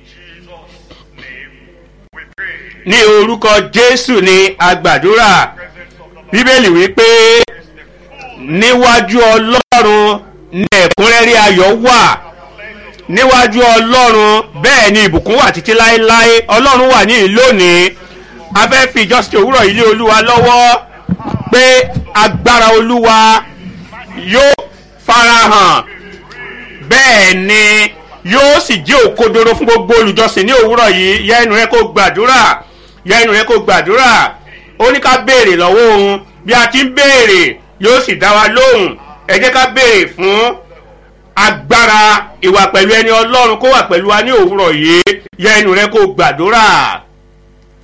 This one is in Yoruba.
Jesus' name we pray. ní orúkọ jésù ni agbàdúrà Presence of the Lord bíbélì wípé is the full níwájú ọlọ́run ní ẹ̀kúnrẹ́rẹ́ ayọ̀ wà níwájú ọlọ́run bẹ́ẹ̀ ni ìbùkún wà títí láéláé ọlọ́run wà ní ìlú òní a fẹ́ fi ìjọsìn òwúrọ̀ ilé olúwa lọ́wọ́ pé agbára olúwa yóò farahàn bẹ́ẹ̀ ni yóò sì jẹ́ òkodoro fún gbogbo olùjọsìn ní òwúrọ̀ yìí yẹ ẹnu rẹ kó gbàdúrà yẹ ẹnu rẹ kó gbàdúrà ó ní ká béèrè lọ́wọ́ òun bí a ti ń béèrè yóò sì dá wa lóhùn ẹ jẹ́ ká béèrè fún agbára ìwà pẹ̀lú ẹni ọlọ́run kó wà pẹ̀lú wa ní òwúrọ̀ yìí yẹ ẹnu rẹ kó gbàdúrà.